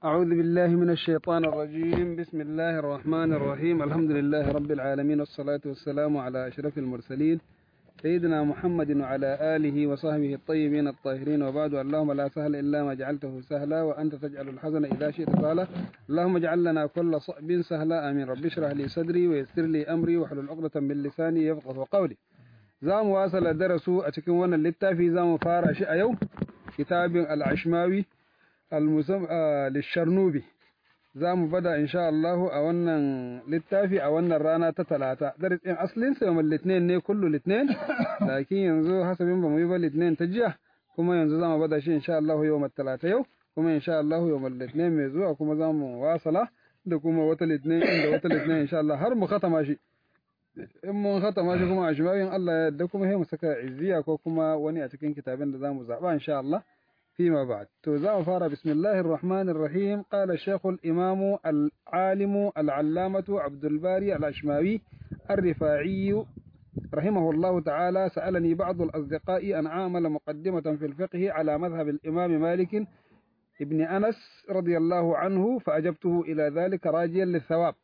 أعوذ بالله من الشيطان الرجيم بسم الله الرحمن الرحيم الحمد لله رب العالمين والصلاة والسلام على أشرف المرسلين سيدنا محمد وعلى آله وصحبه الطيبين الطاهرين وبعد اللهم لا سهل إلا ما جعلته سهلا وأنت تجعل الحزن إذا شئت سهلا اللهم اجعل لنا كل صعب سهلا آمين رب اشرح لي صدري ويسر لي أمري واحلل عقدة من لساني يفقه قولي زام واصل درسو أتكن وانا للتافي زام فارع شيء يوم كتاب العشماوي المسم للشرنوبي za mu bada insha Allah a wannan littafi a wannan rana ta talata darasin asalin sa yawan litinin ne kullu litinin lakin yanzu hasabin ba mu yi ba litinin ta jiya kuma yanzu za mu bada shi insha Allah yawan talata yau kuma insha Allah yawan litinin mai zuwa kuma za mu wasala da kuma wata litinin inda wata litinin insha Allah har mu khatama shi in mun khatama shi kuma a shimayin Allah ya yarda kuma sai mu saka izziya ko kuma wani a cikin kitabin da za mu zaba insha Allah فيما بعد توزع فار بسم الله الرحمن الرحيم قال الشيخ الإمام العالم العلامة عبد الباري الأشماوي الرفاعي رحمه الله تعالى سألني بعض الأصدقاء أن أعمل مقدمة في الفقه على مذهب الإمام مالك ابن أنس رضي الله عنه فأجبته إلى ذلك راجيا للثواب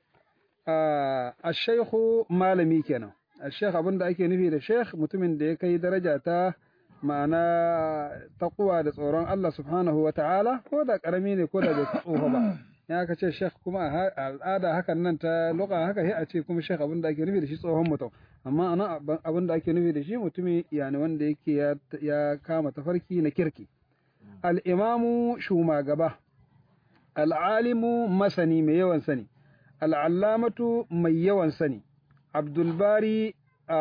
آه الشيخ مالمي كان الشيخ أبن دعيك نفي الشيخ متمن ديكي درجة ma'ana taƙuwa da tsoron Allah subhanahu wa ta'ala ko da ƙarami ne ko da bai tsoho ba ya aka ce shekh kuma a al'ada hakan nan ta luka haka sai a ce kuma shekh abin da ake nufi da shi tsohon mutum amma anan abin da ake nufi da shi mutumi yani wanda yake ya kama tafarki na kirki al'imamu shumagaba al'alimu masani mai yawan sani al'allamatu mai yawan sani abdulbari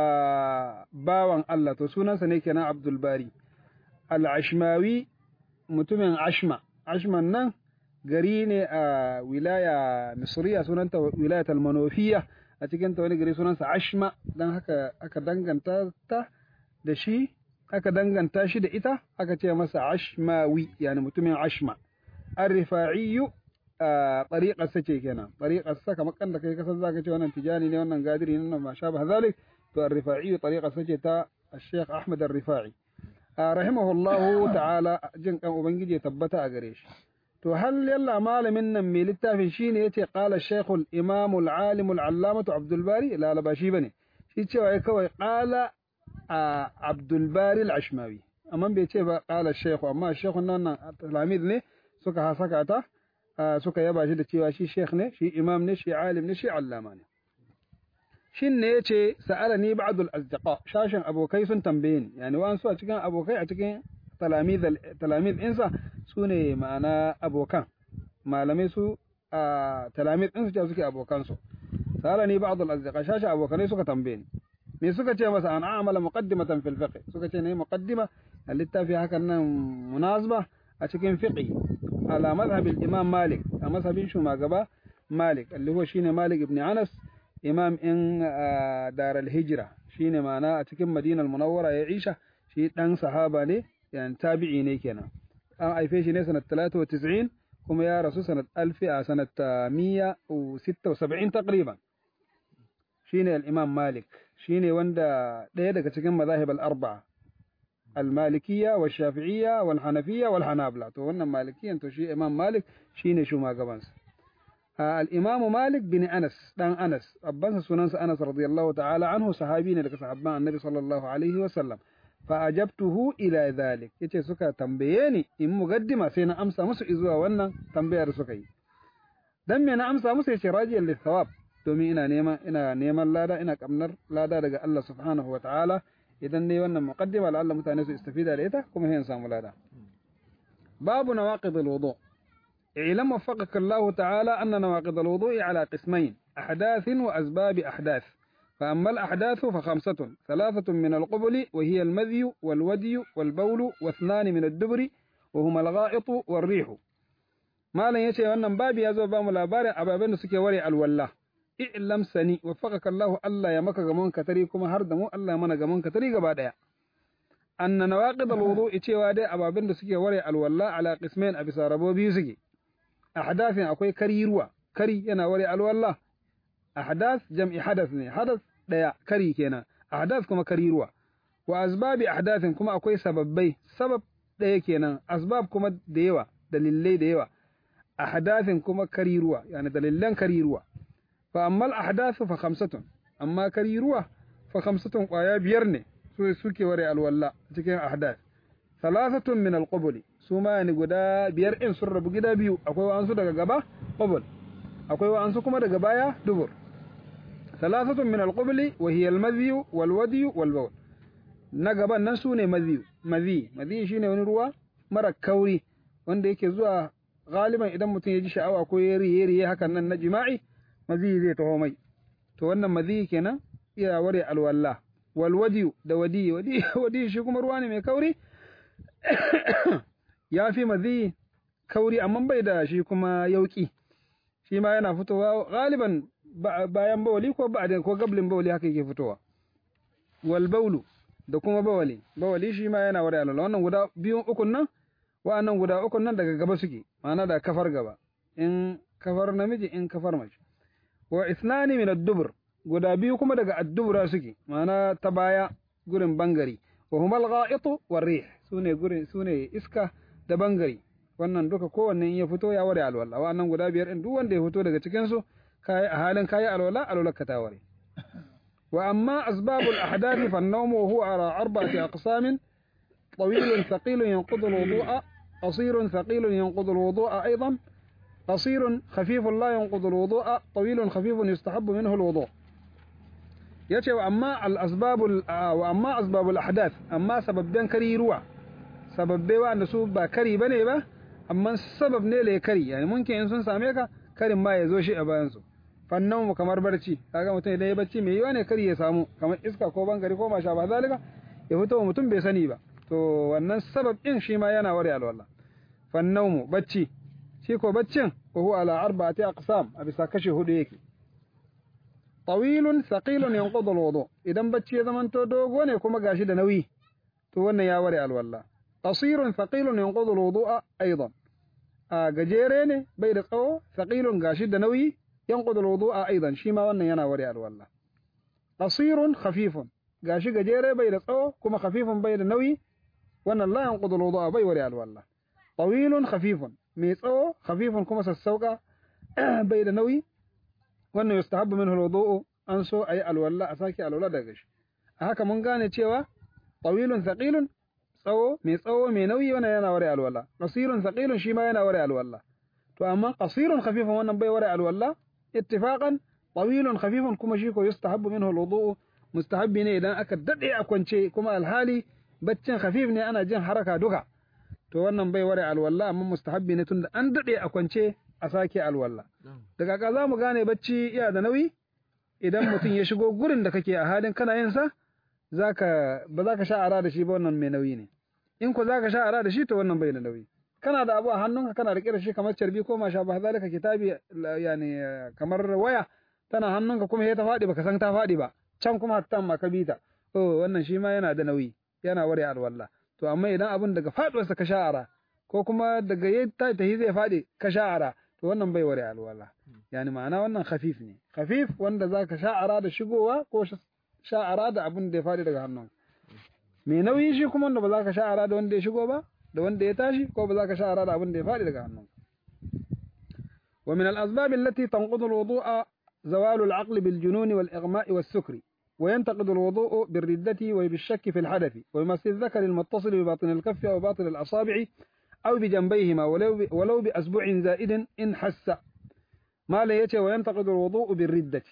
a bawan Allah to sunansa ne kenan Abdul Bari al-Ashmawi mutumin Ashma Ashman nan gari ne a wilaya Misriya sunanta wilayat al-Manofiya a cikin ta wani gari sunansa Ashma dan haka aka danganta ta da shi aka danganta shi da ita aka ce masa Ashmawi yani mutumin Ashma ar-Rifa'i طريقة ce kenan طريقة saka makan da kai kasan zaka ce wannan tijani ne wannan gadiri ne wannan ma sha zalik الرفاعي طريقة سجتا الشيخ أحمد الرفاعي رحمه الله تعالى جن كان أبنجي تبتا أغريش تو هل يلا مال من نمي للتافي شيني يتي قال الشيخ الإمام العالم العلامة عبد الباري لا لا باشي بني شي تشوي كوي قال عبد الباري العشماوي أما بيتي قال الشيخ أما الشيخ نانا تلاميذ ne suka hasaka ta suka yaba shi da cewa shi sheikh ne shi imam ne shi alim ne shi allama ne shin ne yace sa'alani ba'dul asdiqa shashin abokai sun tambaye ni yani wa su a cikin abokai a cikin talamiz talamiz insa sune ma'ana abokan malamai su a talamiz din su suke abokan su sa'alani ba'dul asdiqa shashin abokanai suka tambaye ni me suka ce masa an a'mala muqaddimatan fil fiqh suka ce ne muqaddima littafi hakan nan munasaba a cikin fiqh ala madhhab al-imam malik a mazhabin shugaba malik اللي هو shine malik ibn anas imam in dar al-hijra shine ma'ana a cikin madinar munawwara ya isha shi dan sahaba ne yan tabi'i ne kenan an haife shi ne sanat 93 kuma ya rasu sanat 1000 a sanat 176 taqriban shine al-imam malik shine wanda daya daga cikin mazahib al-arba'a al-malikiyya wa shafi'iyya wal hanafiyya wal hanabla to wannan malikiyan to shi imam malik shine shugabansa الإمام مالك بن أنس دان أنس أبانس سننس أنس رضي الله تعالى عنه صحابين لك صحابان النبي صلى الله عليه وسلم فأجبته إلى ذلك يتي سكا تنبيني إن مقدمة سينا أمسى مسو إزوا وانا تنبيه رسكي دم أنا أمسى مسو يتي راجيا للثواب دومي إنا نيما إنا نيما لادا إنا كمنر لادا دقى الله سبحانه وتعالى إذن ني وانا مقدمة لعل متانس استفيد عليها كما هي إنسان لادا باب نواقض الوضوء اعلم وفقك الله تعالى أن نواقض الوضوء على قسمين أحداث وأسباب أحداث فأما الأحداث فخمسة ثلاثة من القبل وهي المذي والودي والبول واثنان من الدبر وهما الغائط والريح ما لن يشي أن بابي يزو بام لاباري أبابين سكي وري الولا اعلم سني وفقك الله ألا يمك غمون كتري كما هردمو ألا يمن غمون كتري غبادا أن نواقض الوضوء يشي وادي أبابين سكي وري الولا على قسمين أبي ساربو بيسكي ahdafin akwai kari ruwa kari yana ware alwala ahdath jam'i hadath ne hadath daya kari kenan ahdath kuma kari ruwa wa asbabi ahdathin kuma akwai sababbai sabab daya kenan asbab kuma da yawa dalilai da yawa ahdathin kuma kariruwa yani dalilan kariruwa fa amma al ahdathu fa khamsatun amma kariruwa fa khamsatun qaya biyar ne su suke ware alwalla cikin ahdath thalathatun min al qubuli su ma yani guda biyar in sun rabu gida biyu akwai wa'ansu daga gaba qubul akwai wa'ansu kuma daga baya dubur thalathatun min al qubuli wa hiya al madhi wal wadi wal bawl na gaban nan su ne mazi mazi mazi shine wani ruwa mara kauri wanda yake zuwa galiban idan mutum ya ji sha'awa ko ya riye riye hakan nan na jima'i mazi zai taho mai to wannan mazi kenan iya ware alwalla wal wadi da wadi wadi wadi shi kuma ruwa ne mai kauri ya fi mazi kauri amma bai da shi kuma yauki shi ma yana fitowa galiban bayan bawali ko ba'da ko gablin bawali haka yake fitowa wal baulu da kuma bawali bawali shi ma yana ware alwala wannan guda biyun ukun nan wa'annan guda ukun nan daga gaba suke ma'ana da kafar gaba in kafar namiji in kafar mace wa isnani min ad-dubur guda biyu kuma daga ad-dubura suke ma'ana ta baya gurin bangare wa huma al-gha'itu war-rih sune gurin sune iska da bangare wannan duka kowanne in ya fito ya ware alwala wa'annan guda biyar din duk wanda ya fito daga cikin su kai a halin kai alwala alwala ka ta ware وأما أسباب الأحداث فالنوم وهو على أربعة أقسام طويل ثقيل ينقض الوضوء قصير ثقيل ينقض الوضوء أيضا قصير خفيف لا ينقض الوضوء طويل خفيف يستحب منه الوضوء يتي وأما الأسباب وأما أسباب الأحداث أما سبب بين كري روى سبب بيوا نسوب با كري بني با أما سبب نيلي كري يعني ممكن إنسان ساميكا كري ما يزوشي أبانسو fannan mu kamar barci kaga mutum idan ya bacci mai yiwa ne kar ya samu kamar iska ko bangare ko masha ba zalika ya fito wa mutum bai sani ba to wannan sabab din shi ma yana ware alwala fannan mu bacci shi ko baccin ko huwa ala arba'ati aqsam a bisa kashe hudu yake tawilun thaqilun yanqudu alwudu idan bacci ya zamanto dogo ne kuma gashi da nauyi to wannan ya ware alwala qasirun thaqilun yanqudu alwudu'a aidan a gajere ne bai da tsawo thaqilun gashi da nauyi ينقض الوضوء أيضا شيما وانا يناوري الولا قصير خفيف قاشي قجيري بيد أو كما خفيف بيد النوي وانا لا ينقض الوضوء بيوري الولا طويل خفيف ميت أو خفيف كما سسوكا بيد النوي وانا يستحب منه الوضوء أنسو أي الولا أساكي الولا دقش هكا من قاني تشيوا طويل ثقيل tsawo mai tsawo mai nauyi wannan yana ware alwala qasirun thaqilun shi ma yana ware alwala to amma qasirun khafifun wannan bai ware alwala اتفاقا طويل خفيف كما شيكو يستحب منه الوضوء مستحب ne idan aka dade a kwance kuma alhali baccin khafif ne ana jin haraka duka to wannan bai ware alwala amma mustahabbi ne tunda an dade a kwance a sake alwala daga ka za mu gane bacci iya da nauyi idan mutum ya shigo gurin da kake a halin kana yin sa zaka ba za ka sha ara da shi ba wannan mai nauyi ne in ko za ka sha ara da shi to wannan bai da nauyi kana da abu a hannunka kana rike da shi kamar carbi ko masha ba zalika kitabi yani kamar waya tana hannunka kuma ya ta faɗi baka san ta faɗi ba can kuma hatta ma ka bita oh wannan shi ma yana da nauyi yana ware alwala to amma idan abun daga faduwarsa ka sha'ara ko kuma daga yayi ta tahi zai faɗi ka sha'ara to wannan bai ware alwala yani ma'ana wannan khafif ne khafif wanda zaka sha'ara da shigowa ko sha'ara da abun da ya faɗi daga hannunka mai nauyi shi kuma wanda ba za ka sha'ara da wanda ya shigo ba da wanda ya tashi ko ba za ka sha'ara da abin da ya faɗi daga hannun wa min al-asbab allati tanqudu al-wudu'a zawalu al-aql bil junun wal ighma' was sukri وينتقد الوضوء بالردة وبالشك في الحدث ويمس الذكر المتصل بباطن الكف أو باطن الأصابع أو بجنبيهما ولو, ولو بأسبوع زائد إن حس ما ليته وينتقد الوضوء بالردة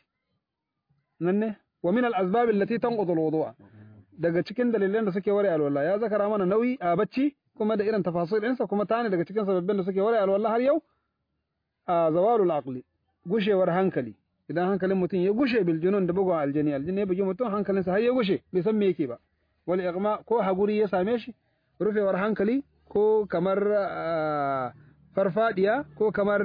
ننه ومن الأسباب التي تنقض الوضوء daga cikin dalilan da suke ware alwala ya zakara mana nauyi a bacci kuma da irin tafasil ɗinsa kuma ta ne daga cikin sababbin da suke ware alwala har yau a zawalul aqli gushewar hankali idan hankalin mutum ya gushe bil junun da bugun aljani aljani ya bugi mutum hankalinsa har ya gushe bai san me yake ba wal ighma ko haguri ya same shi rufewar hankali ko kamar farfadiya ko kamar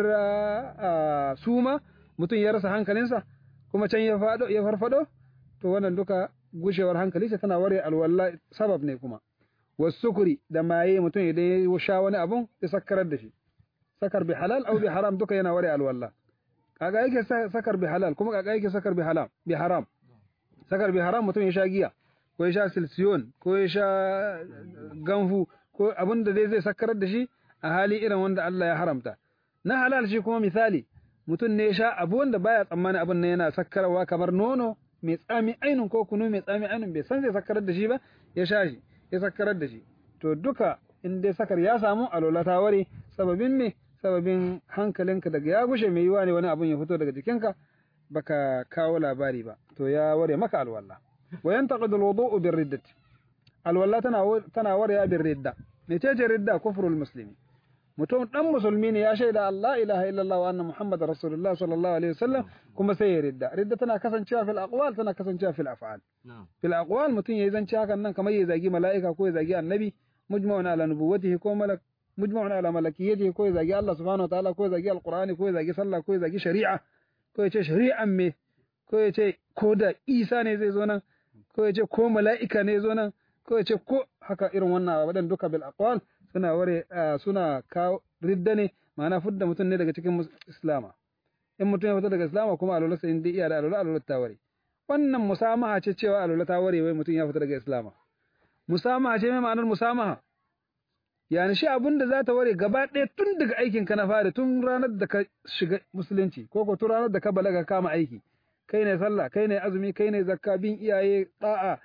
suma mutum ya rasa hankalinsa kuma can ya fado ya farfado to wannan duka gushewar hankali sai tana ware alwala sabab ne kuma wasukuri da maye mutum idan ya sha wani abun ya sakarar da shi sakar bi halal au bi haram duka yana ware alwala kaga yake sakar bi halal kuma kaga yake sakar bi haram bi haram sakar bi haram mutum ya sha giya ko ya sha silsiyon ko ya sha ganfu ko abin da dai zai sakarar da shi a hali irin wanda Allah ya haramta na halal shi kuma misali mutum ne ya sha abu wanda baya tsammani abin nan yana sakkarwa kamar nono mai tsami ainun ko kunu mai tsami ainun bai san zai sakkarar da shi ba ya sha shi ya sakkarar da shi to duka in dai sakar ya samu alola ta ware sababin me sababin hankalinka daga ya gushe mai yiwa ne wani abun ya fito daga jikinka baka kawo labari ba to ya ware maka alwala wa yantaqidu alwudu'u birriddati alwala tana tana ware bir ridda mecece ridda kufrul muslimi mutum dan musulmi ne ya shaida Allah ilaha illallah wa anna muhammadar rasulullah sallallahu alaihi wasallam kuma sai ya ridda ridda tana kasancewa fil aqwal tana kasancewa fil af'al fil aqwal mutum yayi zance hakan nan kamar ya zagi mala'ika ko ya zagi annabi mujma'un ala nubuwwatihi ko malak mujma'un ala malakiyatihi ko ya zagi Allah subhanahu wa ta'ala ko ya zagi alqur'ani ko ya zagi sallah ko ya zagi shari'a ko ya ce shari'an me ko ya ce ko da Isa ne zai zo nan ko ya ce ko mala'ika ne zo nan ko ya ce ko haka irin wannan wadan duka bil aqwal suna ware suna kawo ridda ne ma'ana fudda mutum ne daga cikin islama in mutum ya fita daga islama kuma alwala sai inda iya da alwala alwala ta ware wannan musamaha ce cewa alwala ta ware wai mutum ya fita daga islama musamaha ce mai ma'anar musamaha yani shi abin da za ta ware gaba ɗaya tun daga aikin ka na fara tun ranar da ka shiga musulunci ko ko tun ranar da ka balaga kama aiki kai ne sallah kai ne azumi kai ne zakka bin iyaye da'a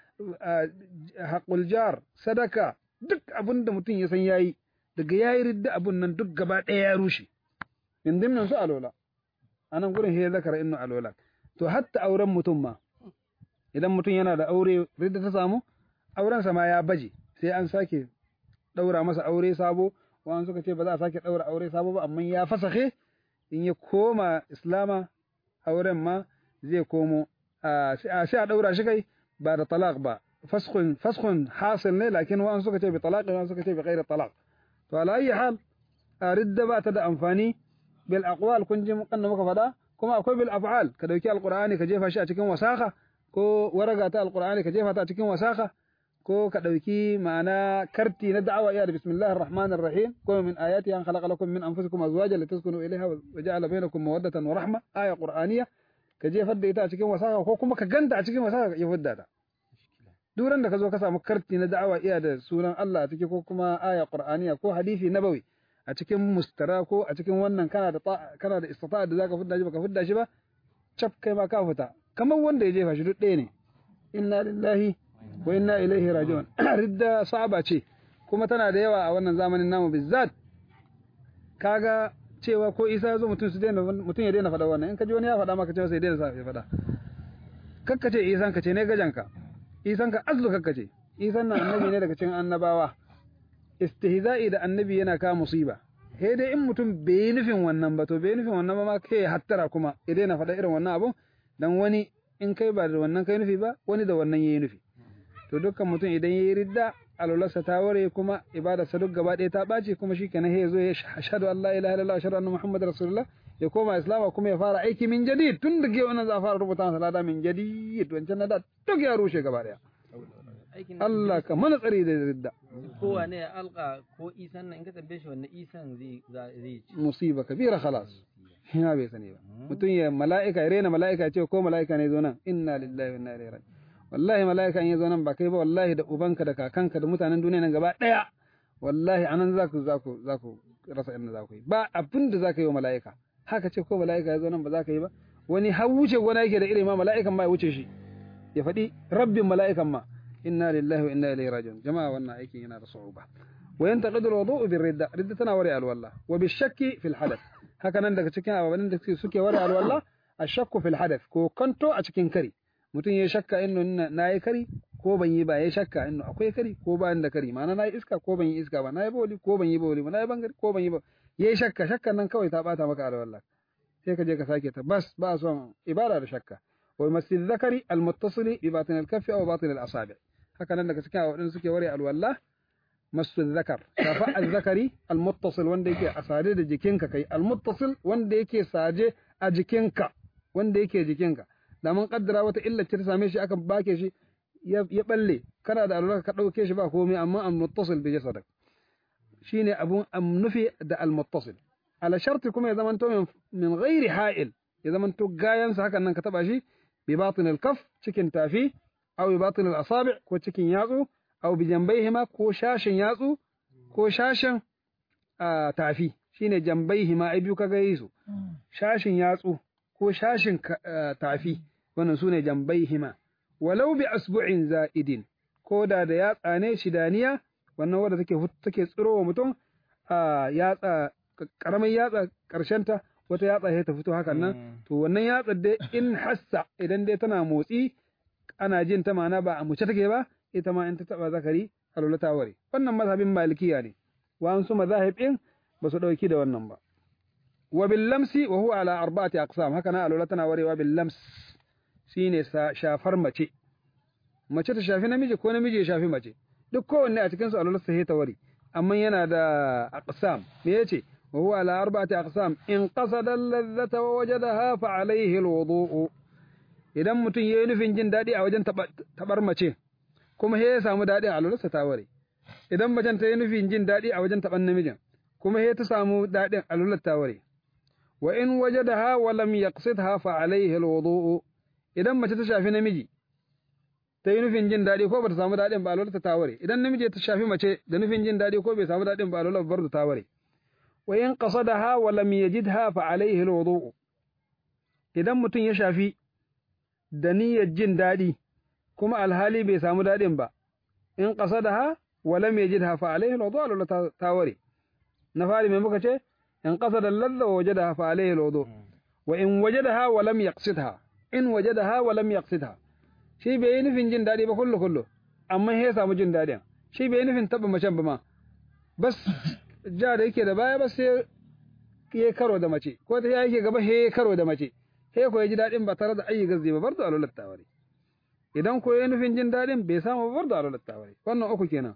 haƙul jar sadaka duk abin da mutum ya san yayi daga yayi ridda abun nan duk gaba ɗaya ya rushe in dimnan su alola anan gurin he zakara innu alola to hatta auren mutum ma idan mutum yana da aure ridda ta samu auren sa ma ya baje sai an sake daura masa aure sabo wani suka ce ba za a sake daura aure sabo ba amma ya fasahe in ya koma islama auren ma zai komo sai a daura shi kai ba da talaq ba faskhun faskhun hasil ne lakin wa'an suka ce bi talaq wa'an suka ce bi ghairi talaq to ala ayi hal ridda ba ta da amfani bil aqwal kun ji mukan muka fada kuma akwai bil af'al ka dauki alqur'ani ka jefa shi a cikin wasaka ko waraga ta alqur'ani ka jefa ta a cikin wasaka ko ka dauki ma'ana karti na da'awa iya da bismillahir rahmanir rahim ko min ayati an khalaqa lakum min anfusikum azwajan litaskunu ilayha wa ja'ala bainakum mawaddatan wa rahma aya qur'aniyya ka jefar da ita a cikin wasaka ko kuma ka ganta a cikin wasaka ya fidda ta duran da ka zo ka samu karti na da'awa iya da sunan Allah a ciki ko kuma aya qur'aniya ko hadisi nabawi a cikin mustara ko a cikin wannan kana da kana da istita'a da zaka fidda shi baka fidda shi ba cap kai ma ka fita kamar wanda ya jefa shi duk ɗaya ne inna lillahi wa inna ilaihi raji'un ridda sa'aba ce kuma tana da yawa a wannan zamanin namu bizzat kaga cewa ko isa ya zo mutum su daina mutum ya daina faɗa wannan in ka ji wani ya faɗa maka cewa sai daina sa ya faɗa kakka ce isan ka ce ne gajanka isan ka azlu kakka ce isan na annabi ne daga cikin annabawa istihza'i da annabi yana ka musiba sai dai in mutum bai yi nufin wannan ba to bai nufin wannan ba ma kai hattara kuma ya daina faɗa irin wannan abun dan wani in kai ba da wannan kai nufi ba wani da wannan yayi nufi to dukkan mutum idan yayi ridda alwalarsa ta ware kuma ibadarsa duk gaba ɗaya ta ɓaci kuma shi kenan ya zo ya shahadu an la ilaha illallah ashhadu anna muhammadar rasulullah ya koma islama kuma ya fara aiki min jadid tun da ke wannan za a fara rubuta masa lada min jadid wancan na da duk ya rushe gaba ɗaya Allah ka mana tsari da ridda kowa ne ya alka ko isan nan in ka tambaye shi wannan isan zai zai ci musiba kabira khalas ina bai sani ba mutum ya mala'ika ya rena mala'ika ya ce ko mala'ika ne zo nan inna lillahi wa inna ilaihi raji'un wallahi mala'ika in ya zo nan ba kai ba wallahi da ubanka da kakanka da mutanen duniya nan gaba daya wallahi anan za ku za ku za ku rasa inda za ku yi ba abin da za ka yi wa mala'ika haka ce ko mala'ika ya zo nan ba za ka yi ba wani har wuce gona yake da irin ma mala'ikan ma ya wuce shi ya faɗi rabbin mala'ikan ma inna lillahi wa inna ilaihi raji'un jama'a wannan aikin yana da su'uba wa yantaqidu al-wudu'u bir-ridda ridda tana wari al-walla wa bi-shakki fil hadath haka nan daga cikin ababen da suke wari al-walla ashakku fil hadath ko kanto a cikin kari mutum ya shakka inno na yi kari ko ban yi ba ya shakka inno akwai kari ko ba da kari ma'ana na yi iska ko ban yi iska ba na yi boli ko ban yi boli ba na yi bangare ko ban yi ba ya yi shakka shakkan nan kawai ta bata maka alwala sai ka je ka sake ta bas ba son ibada da shakka wa masjid zakari almuttasili bi batin alkaffi aw batin alasabi haka nan daga cikin wadanda suke ware alwala masjid zakar shafa azzakari almuttasil wanda yake a sade da jikinka kai almuttasil wanda yake saje a jikinka wanda yake jikinka da mun kaddara wata illa ta same shi aka bake shi ya balle kana da alwala ka dauke shi ba komai amma an muttasil bi jasadak shine abun amnufi da al muttasil ala sharti kuma ya zamanto min min ghairi ha'il ya zamanto gayan sa hakan nan ka taba shi bi batin al kaf cikin tafi aw bi batin al asabi ko cikin yatsu aw bi jambayhima ko shashin yatsu ko shashin tafi shine jambaihi ma ai biyu kaga yi su shashin yatsu ko shashin ka- eh, tafi wannan sune jambaihi ma walau bi asbu'in za'idin ko da da yatsa ne shidaniya wannan wadda take fut- take tsiro wa mutum a yatsa karamin yatsa ta wata yatsa sai ta fito hakan nan to wannan yatsa dai in hassa idan dai tana motsi ana jin ta ma'ana ba a muce take ba ita ma in ta taba zakari alwala ta ware wannan mazhabin malikiya ne wa'ansu mazahib din ba su dauki da wannan ba wa bil lamsi wa huwa ala arba'ati aqsam haka na alwala tana warewa bil lams shine sa- shafar mace mace ta shafi namiji ko namiji ya shafi mace duk kowanne a cikin su alwala sai ta ware amma yana da aqsam me yace wa huwa ala arba'ati aqsam in qasada al-ladhata wa wajadaha fa alayhi al-wudu'u idan mutum yayi nufin jin dadi a wajen taba- tabar mace kuma he ya samu dadi a alwalarsa ta ware idan macen ta yi nufin jin dadi a wajen taban namijin kuma he ta samu dadin alwalar ta ware wa in wajadaha wa lam yaqsidha fa alayhi al-wudu'u idan mace ta shafi namiji ta yi nufin jin daɗi ko ba ta samu daɗin ba alwalarta ta ware idan namiji ta shafi mace da nufin jin daɗi ko bai samu daɗin ba alwalar bar ta ware wa in qasadaha wa lam yajidha fa alayhi alwudu idan mutum ya shafi da niyyar jin daɗi kuma alhali bai samu daɗin ba in qasadaha wa lam yajidha fa alayhi alwudu alwalar ta- ta ware na fari mai muka ce in qasada alladha wa wajadaha fa alayhi alwudu wa in wajadaha wa lam yaqsidha in wajadaha wa lam yaqsidha shi bai yi nufin jin daɗi ba kullu kullu amma ya samu jin daɗin shi bai yi nufin taɓa macen ba ma bas ja da yake da baya ba sai ya karo da mace ko ta yake gaba he karo da mace he ko ya ji daɗin ba tare da ayi gazzi ba bar da alulat tawari idan ko ya nufin jin daɗin bai samu ba bar da alulat tawari wannan uku kenan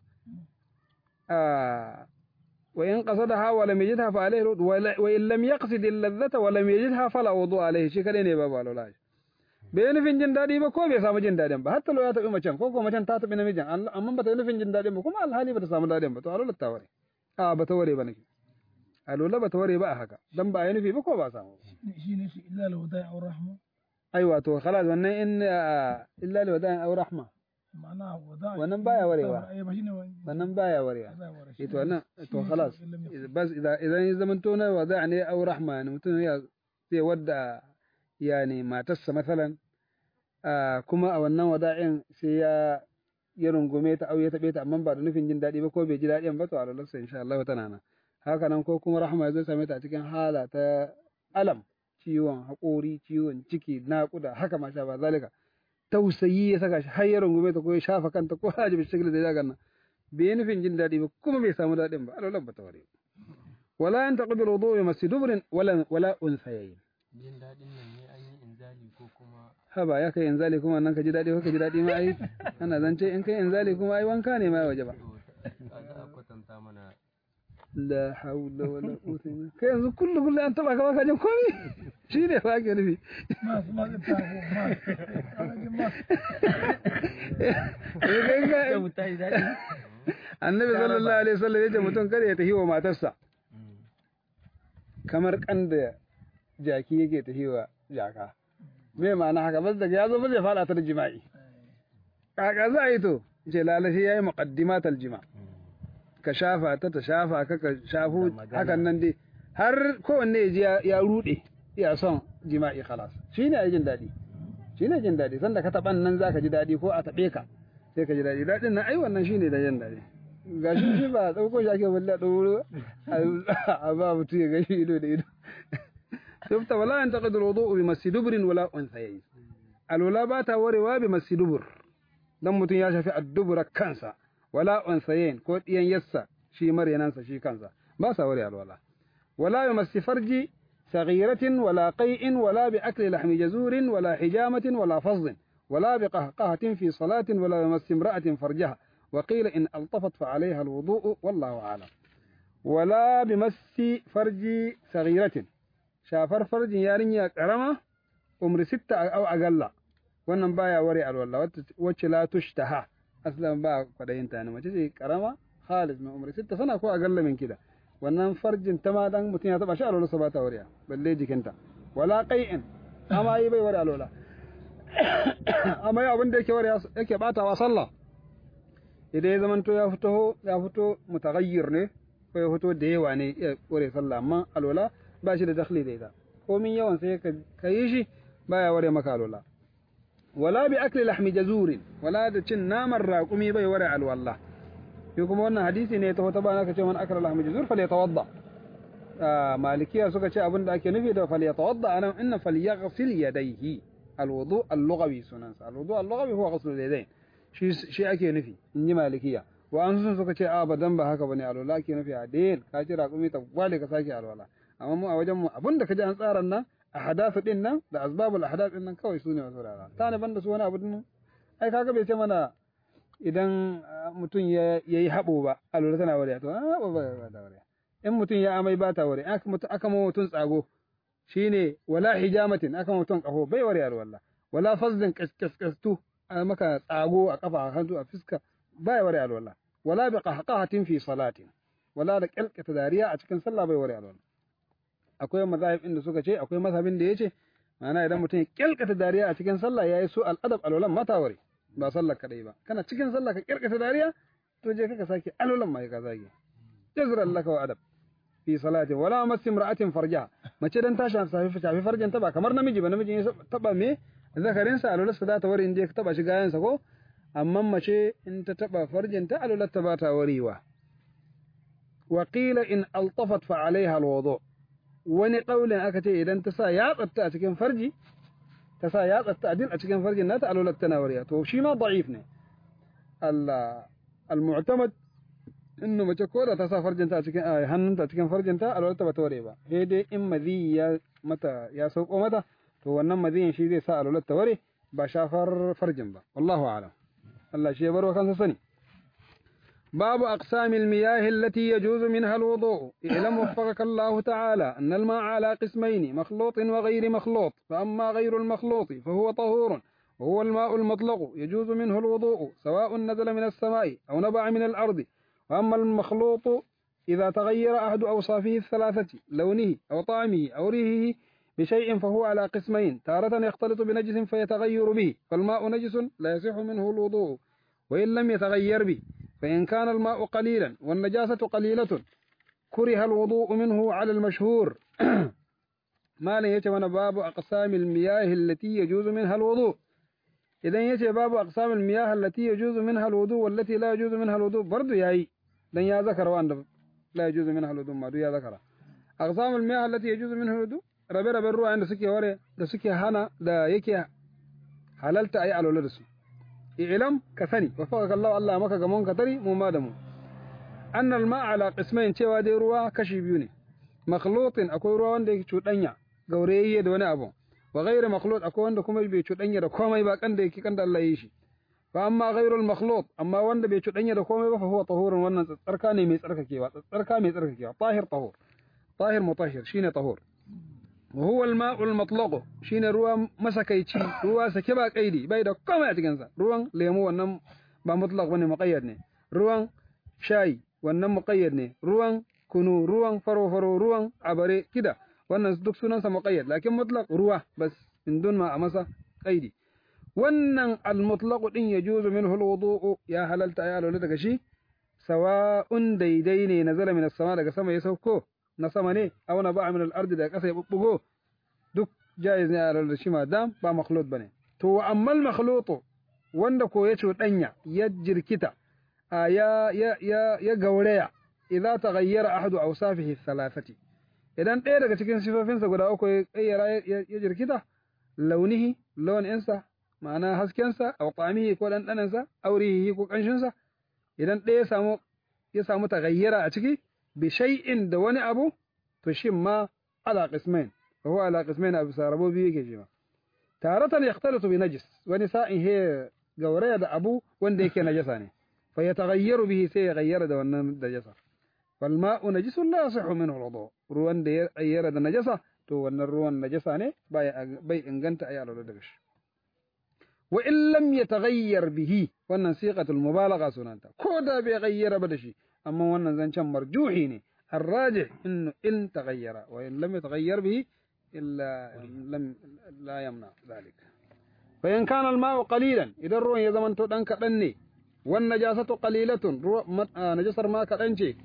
ah wa in qasadaha wa lam yajidha fa alayhi wa in lam yaqsid al-ladhata wa lam yajidha fala wudu alayhi shi kadai ne babu alwala bai yi nufin jin daɗi ba ko bai samu jin daɗin ba hatta lo ya taɓi macen ko ko macen ta taɓi namijin Allah- amma ba ta yi nufin jin daɗin ba kuma alhali ba ta samu daɗin ba to alola ta ware a ba ta ware ba nake alola ba ta ware ba a haka dan ba a yi nufi ba ko ba a samu ba shi ne shi illa alwada'i aw rahma aiwa to khalas wannan in ah, illa li wada'in aw rahma ma'ana wada'i Wannan baya warewa. ai ba shine wani wannan baya warewa baya ware eh to wannan to khalas bas idan idan ya zama to na wada' ne aw rahma ne mutum ya zai wadda yani matarsa masalan ah, kuma a wannan wada'in sai ya ya rungume ta au ya taɓe ta amma ba da nufin jin daɗi ba ko bai ji daɗin ba to a lalarsa insha Allah tana nan haka nan ko kuma rahma ya zo same ta a cikin hala ta alam ciwon haƙori ciwon ciki naƙuda haka ma sha ba zalika tausayi ya saka shi har ya rungume ta ko ya shafa kanta ko haji bi shigil da ya ganna bai yi nufin jin daɗi ba kuma bai samu daɗin ba alalar ba ta ware wala an taqbil wudu bi masjidubrin wala wala unsayayin jin daɗin nan ne an yi inzali ko kuma haba ya kai inzali kuma nan ka ji daɗi ko ka ji daɗi ma ai ana zance in kai inzali kuma ai wanka ne ma ya waje ba to a za a kwatanta mana la haula wala quwwata illa kai yanzu kullu kullu an taba ka baka jin komai shine fa ake nufi mas mas ta ko mas alaji mas Eh, kai ka- da wuta ji daɗi annabi sallallahu alaihi wasallam yace mutum kada ya tafi wa matarsa kamar kan da jaki yake tafi wa jaka me ma'ana haka bas daga yazo ba zai fada ta da jima'i kaka za a yi to ce lalashi yayi muqaddimat aljima ka shafa ta ta shafa ka ka shafu hakan nan dai har kowanne ya ji ya- ya rude ya son jima'i khalas shine ai jin dadi shine jin dadi sanda ka taban nan zaka ji dadi ko a tabe ka sai ka ji dadi dadin nan ai wannan shine da jin dadi gashi shi ba dauko shi ake wallahi dauro a ba mutu ya gashi ido da ido شفت ولا ينتقد الوضوء بمس دبر ولا انثيين الولا باتا وروا بمس دبر dan mutum ya shafi addubura kansa wala unsayin ko diyan yassa shi maryanansa shi kansa ba sa wari alwala wala yumassi farji saghiratin wala qai'in wala bi akli lahmi jazurin wala hijamatin wala fazdin ولا بقهقهة في صلاة ولا يمس امرأة فرجها وقيل إن ألطفت فعليها الوضوء والله أعلم ولا بمس فرج صغيرة shafar farjin yarinya karama umri sitta au agalla wannan baya ware alwala wacce la tushtaha aslan ba kwadayin ta ne mace ce karama khalis mai umri sitta sana ko agalla min kida wannan farjin ta ma dan mutum ya taba shi alwala sa ba ta wariya balle jikinta wala qai'in amma yi bai ware alwala amma yi abin da yake ware yake batawa sallah idan ya zamanto ya fito ya fito mutaghayyir ne ko ya fito da yawa ne ya ware sallah amma alwala ba shi da dakhli da ita komin yawan sai ka yi shi baya ware maka alwala wala bi akli lahmi jazurin wala da cin naman raƙumi bai ware alwala shi kuma wannan hadisi ne ta wata bana ka ce man akala lahmi jazur fal yatawadda malikiya suka ce abin da ake nufi da fal yatawadda anan inna fal yaghsil yadayhi alwudu al-lughawi sunansa alwudu al-lughawi huwa ghusl al-yadayn shi shi ake nufi in ji malikiya wa an sun suka ce abadan ba haka bane alwala ake nufi a dayin ka ci raƙumi ta gwale ka sake alwala amma mu a wajen mu abin da ka ji an tsara nan a hadasu din nan da asbabul ahdath din nan kawai sune wasu rara ta ne banda su wani abu din ai kaga bai ce mana idan mutum ya yi haɓo ba alwala tana wariya to haɓo ba ba da wariya in mutum ya amai ba ta wariya aka mutum aka ma mutum tsago shine wala hijamatin aka ma mutum kafo bai wariya alwala wala fazdin kaskastu a maka tsago a kafa a hannu a fiska bai wariya alwala wala bi qahqahatin fi salatin wala da kalkata dariya a cikin sallah bai wariya alwala akwai mazahib inda suka ce akwai mazhabin da yace ma'ana idan mutum ya kyalkata dariya a cikin sallah yayi su al'adab alwalan mata wari ba sallar kadai ba kana cikin sallah ka kyalkata dariya to je ka sake alwalan ma ka zage jazra laka wa adab fi salatin wala masi imra'atin farja mace dan ta shafi shafi farjin ta ba kamar namiji ba namiji ya taba me zakarin sa alwalar sa ta wari inda ka taba shi gayan sa ko amma mace in ta taba farjin ta alwalar ta ba ta warewa wa qila in altafat fa alaiha alwudu wani ƙaulin aka ce idan ta sa yatsatta a cikin farji ta sa yatsatta a din a cikin farjin nata alolat tana wariya to shi ma da'if ne Allah al-mu'tamad innu mace ko da ta sa farjinta a cikin hannunta a cikin farjinta alolat ta bata ware ba sai dai in mazi ya mata ya sauko mata to wannan maziyin shi zai sa alolat ta ware ba shafar farjin ba wallahu a'lam Allah shi ya baro kansa sani باب أقسام المياه التي يجوز منها الوضوء اعلم وفقك الله تعالى أن الماء على قسمين مخلوط وغير مخلوط فأما غير المخلوط فهو طهور وهو الماء المطلق يجوز منه الوضوء سواء نزل من السماء أو نبع من الأرض وأما المخلوط إذا تغير أحد أوصافه الثلاثة لونه أو طعمه أو ريحه بشيء فهو على قسمين تارة يختلط بنجس فيتغير به فالماء نجس لا يصح منه الوضوء وإن لم يتغير به فإن كان الماء قليلا والنجاسة قليلة كره الوضوء منه على المشهور ما لن يتمنى باب أقسام المياه التي يجوز منها الوضوء إذا يتي باب أقسام المياه التي يجوز منها الوضوء والتي لا يجوز منها الوضوء برضو ياي لن يا ذكر وأن لا يجوز منها الوضوء ما يا ذكر أقسام المياه التي يجوز منها الوضوء rabe raben ruwa inda suke ware da suke hana da yake halalta ayi alwala da su i'lam ka sani wa faqaka Allah Allah maka gamon ka tari mu ma da mu annal ma ala qismain cewa dai ruwa kashi biyu ne makhlutin akwai ruwa wanda yake cudanya gaurayayye da wani abu wa ghairu makhlut akwai wanda kuma bai cudanya da komai ba kan da yake kan da Allah ya yi shi fa amma ghairul makhlut amma wanda bai cudanya da komai ba fa huwa tahurun wannan tsarka ne mai tsarkakewa tsarka mai tsarkakewa tahir tahur tahir mutahhir shine tahur وهو الماء المطلق shine ruwa masakaici ruwa sake ba kaidi bai da komai a cikin sa ruwan lemu wannan ba mutlaq bane muqayyad ne ruwan shayi wannan muqayyad ne ruwan kunu ruwan faro faro ruwan abare kida wannan duk sunan sa muqayyad lakin mutlaq ruwa bas min dun ma a masa kaidi wannan al mutlaq din yajuzu minhu al wudu ya halalta ya lura daga shi sawa'un daidai ne nazala min as-sama daga sama ya sauko na sama ne aw na ba'a min al-ardi da kasa ya bubbugo duk jaiz ne a da shi ma dam ba makhlut bane to wa amma al-makhlut wanda ko ya cuɗanya ya jirkita ya ya ya ya gauraya idza taghayyara ahadu awsafihi thalathati idan ɗaya daga cikin sifofinsa guda uku ya kayyara ya jirkita launihi launinsa ma'ana haskensa aw qamihi ko ɗanɗanansa aurihi ko ƙanshinsa idan ɗaya ya samu ya samu taghayyara a ciki بشيء da wani abu to shin ma ala qismain fa huwa ala qismain abu sarabo biyu yake shi ma taratan yaxtalitu bi najis wani sa'in he gauraya da abu wanda yake najasa ne fa yataghayyaru bihi sai ya gayyara da wannan najasa fal ma'u najisun la yasihu minhu al ruwan da ya gayyara da najasa to wannan ruwan najasa ne bai bai inganta ayi alwala daga shi wa in lam yataghayyar bihi wannan siqatul mubalagha sunanta ko da bai gayyara ba da shi أما وانا زنشان مرجوحي الراجح إنه إن تغير وإن لم يتغير به إلا لم لا يمنع ذلك فإن كان الماء قليلا إذا الروح يزمن تدن كدني والنجاسة قليلة نجسر ما كدنشي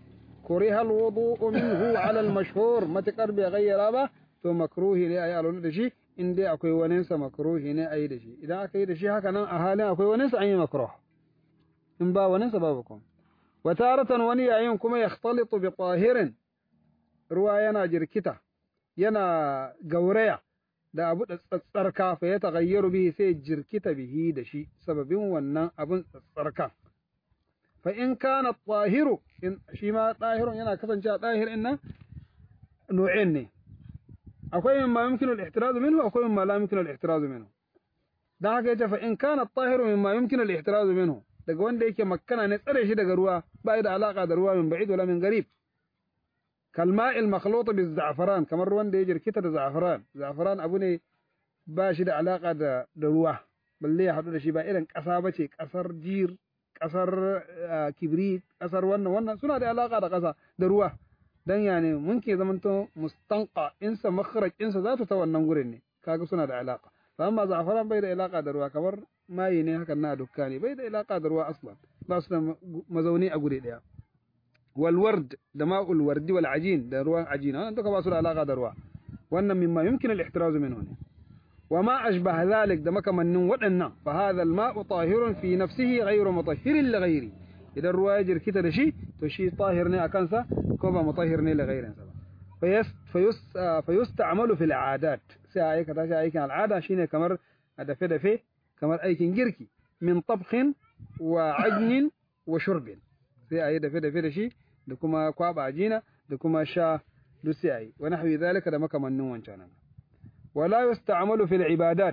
kuriha alwudu'u minhu ala almashhur matakar bai gayyara ba to makruhi ne ayi alwala da shi in dai akwai wani sa makruhi ne ayi da shi idan aka yi da shi haka nan a halin akwai wani sa an yi makruh in ba wani sa babu kuma wa taratan wani yayin kuma yakhtalitu bi tahirin ruwa yana jirkita yana gauraya da abu da tsatsarka fa ya taghayyaru bihi sai jirkita bihi da shi sababin wannan abun tsatsarka fa in kana tahiru in shi ma tahirun yana kasancewa tahir in nan nu'in ne akwai mimma yumkinu al-ihtiraz minhu akwai mimma la yumkinu al-ihtiraz minhu dan haka yace fa in kana tahiru mimma yumkinu al-ihtiraz minhu daga wanda yake makkana ne tsare shi daga ruwa ba da alaka da ruwa min ba'id wala min garib kalma'il makhluta bi za'faran kamar ruwan da ya jirkita da za'faran za'faran abu ne ba shi da alaka da da ruwa balle ya hadu da shi ba irin kasa bace kasar jir kasar kibrit kasar wannan wannan suna da alaka da kasa da ruwa dan ya ne mun ke zamanto mustanqa insa makhraj insa zata ta wannan gurin ne kaga suna da alaka amma za'faran bai da alaka da ruwa kamar mayi ne hakan na dukka ne bai da alaka da ruwa aslan ba su da mazauni a guri daya والورد دماء الورد والعجين ده روان عجين أنا دوك باسل علاقة ده روا وأن مما يمكن الاحتراز منه وما أشبه ذلك دمك من ودنا فهذا الماء طاهر في نفسه غير مطهر لغيره إذا الروا يجر كده لشي تشي طاهرني أكنسا كوبا مطهرني لغيره فيست فيست فيستعمل في العادات ساعي كذا ساعي كان العادة شيني كمر دفه دفه كمر أي جركي من طبخ وعجن وشرب sai a yi dafe-dafe da shi da kuma kwaba ajina da kuma sha duk sai a yi wani hawi zalika da makamannin wancan nan wala yusta'malu fil ibadat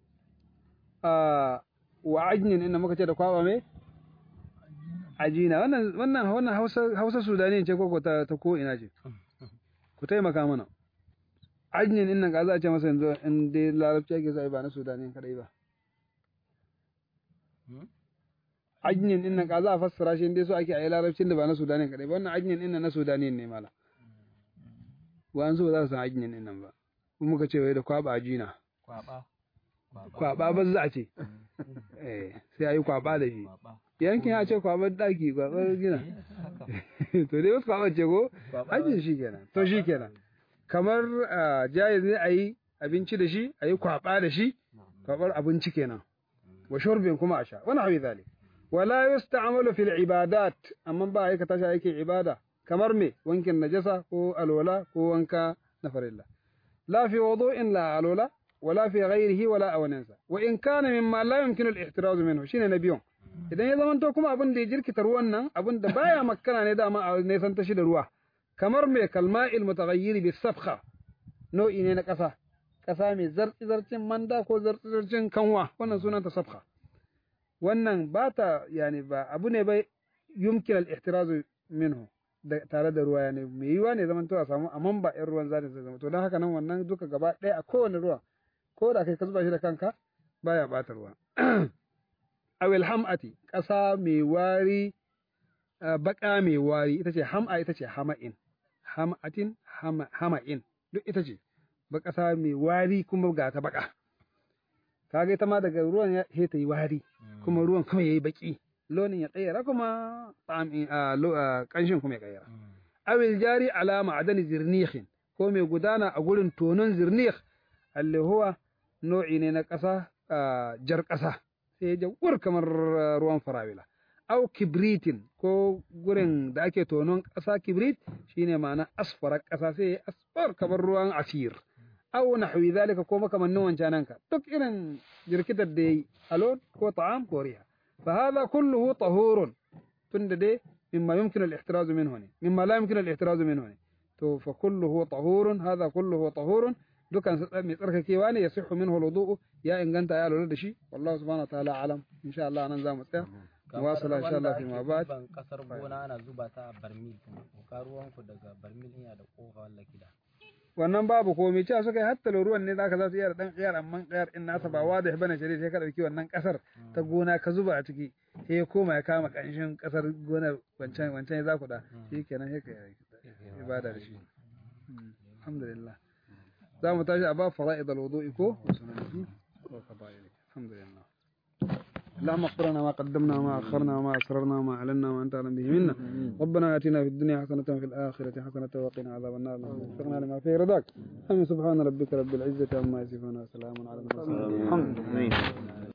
wa ajnin inda muka ce da kwaba me ajina wannan wannan wannan Hausa Hausa Sudani ce ko ta ta ko ina ce ku taimaka mana ajnin innan ka za a ce masa yanzu in dai larabci ake sai ba na Sudani kadai ba ajnin din nan ka za a fassara shi dai so ake a yi larabcin da ba na Sudanin kadai ba wannan ajnin din nan na Sudanin ne mala wa an so ba za su san ajnin din nan ba kuma muka ce wai da kwaba ajina kwaba kwaba ba za a ce eh sai a yi kwaba da shi yankin ya ce kwabar daki kwabar gina to dai wasu kwabar ce ko ajin shi kenan to shi kenan kamar jayiz ne a yi abinci da shi a yi kwaba da shi kwabar abinci kenan wa shurbin kuma a sha wani hawi zalik ولا يستعمل في العبادات أما با هيك تاشا هيك عبادة كمر مي وانك النجسة هو الولا هو وانك نفر الله لا في وضوء لا الولا ولا في غيره ولا أوننسا وإن كان مما لا يمكن الاحتراز منه شين نبيون idan ya zamanto kuma abin da ya jirkita ruwan nan abin da baya makana ne dama a nesan tashi da ruwa kamar mai kalma'il mutaghayyir bi sabkha nau'i ne na ƙasa ƙasa mai zartsi zarcin manda ko zartsi zarcin kanwa wannan sunan ta sabkha wannan ba ta yani ba abu ne bai yumkin al-ihtirazu minhu da tare da ruwa yani mai yiwa ne zaman to a samu amman ba ɗan ruwan zata zai zama to don haka nan wannan duka gaba ɗaya a kowane ruwa ko da kai ka zuba shi da kanka baya ɓata ruwa awil ham'ati ƙasa mai wari baƙa mai wari ita ce ham'a ita ce hama'in ham'atin hama'in duk ita ce ba ƙasa mai wari kuma ga ta baƙa kaga ita ma daga ruwan ya he ta yi wari kuma ruwan kuma yayi baki launin ya kayyara kuma kanshin kuma ya kayyara awil jari ala ma'adani zirnihin ko mai gudana a gurin tonon zirnih alli huwa nau'i ne na ƙasa jar ƙasa sai jawur kamar ruwan farawila aw kibritin ko gurin da ake tonon ƙasa kibrit shine ma'ana asfarar ƙasa sai asfar kamar ruwan asir aw nahwi zalika ko makamannin wancananka duk irin jirkitar da yayi alon ko ta'am ko riha fa hadha kulluhu tahurun tunda dai mimma yumkinu al-ihtiraz minhu ne mimma la yumkinu al-ihtiraz minhu ne to fa kulluhu tahurun hadha kulluhu tahurun dukan sa mai tsarkakewa ne ya sihu minhu al-wudu ya inganta ya lura da shi wallahu subhanahu wa ta'ala alam insha Allah nan zamu tsaya wasala insha Allah fi ma ba'd ban kasar gona ana zuba ta a barmil kuma ka ruwan ku daga barmil ina da kofa walla kida wannan babu komai cewa suka yi hatta ruwan ne zaka za su iya da dan kiyar amma kiyar in nasa ba wadih bane shari sai ka dauki wannan kasar ta gona ka zuba a ciki sai ya koma ya kama kanshin kasar gonar wancan wancan ya zaku da shikenan sai ka yi ibada da shi alhamdulillah za mu tashi a ba fara'id al-wudu'i ko sunan ko fadaili alhamdulillah اللهم اغفر لنا ما قدمنا وما اخرنا وما اسررنا وما اعلنا وما انت اعلم به منا ربنا اتنا في الدنيا حسنه وفي الاخره حسنه وقنا عذاب النار وفقنا لما فيه رضاك امين سبحان ربك رب العزه عما يصفون وسلام على المرسلين